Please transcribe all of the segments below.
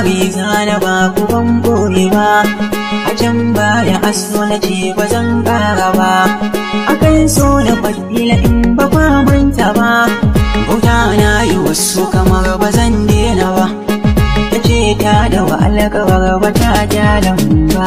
labari zana ba ku ban boye ba a can baya aso na ce ba zan ƙara ba akan so na fadila in ba kwa manta ba bauta na yi wasu kamar ba zan daina ba ta ce ta da wa alƙawar ba ta jalan ba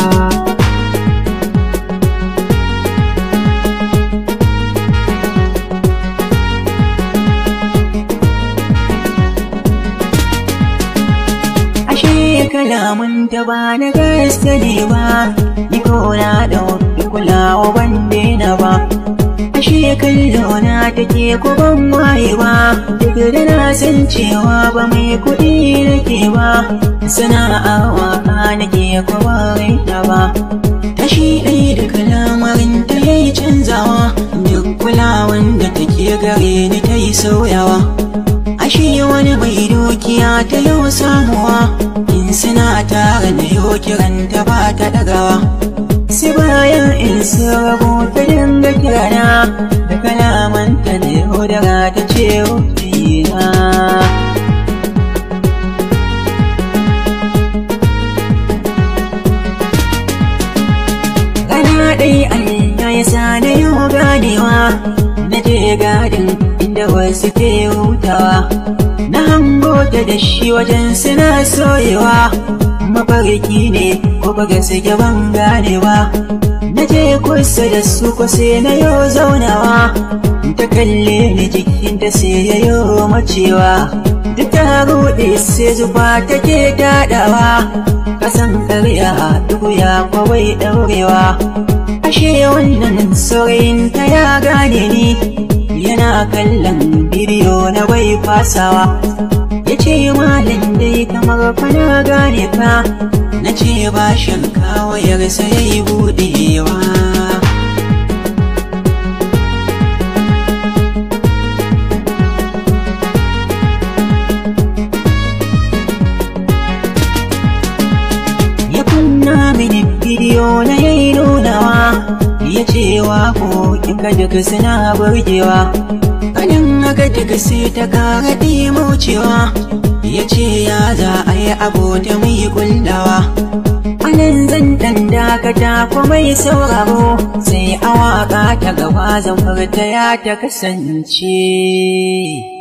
ashe kalamun ta ba na gaske ne ba ni ko na da wani kulawa ban daina ba ashe kallo na take ko ban waye ba duk da na san cewa ba mai kuɗi nake ba sana'a waka nake ko ba raina ba tashi ɗaya da kalamarin ta yayi canzawa duk kulawan da take gare ni ta yi sauyawa ashe wani mai dukiya ta yau samuwa in suna tare da yau kiranta ba ta dagawa sai bayan in sun rabu ta dinga kirana da kalamanta da yaudara ta ce na Rana ɗaya Allah ya sa na yau ganewa na je gadin inda wasu ke hutawa na hango ta da shi wajen suna soyewa mafarki ne ko ba gaske ban ganewa na je kusa da su ko sai na yau zaunawa ta kalle ni jikinta sai ya yau macewa duk ta ruɗe sai zuba take daɗawa kasan karya duk ya kwawai ɗaurewa ashe wannan saurayin ta ya gane ni yana kallon bidiyo na bai fasawa ya ce malam dai kamar fana gane ka na ce ba shanka wayarsa ya yi buɗewa ya kunna mini bidiyo na yayi nunawa ya ce ko in ka duka suna burgewa kanin haka duka sai ta kara ɗimaucewa ya ce ya za a yi abu da mai kullawa anan zan dan dakata ko mai sauraro sai a waka ta gaba zan furta ya ta kasance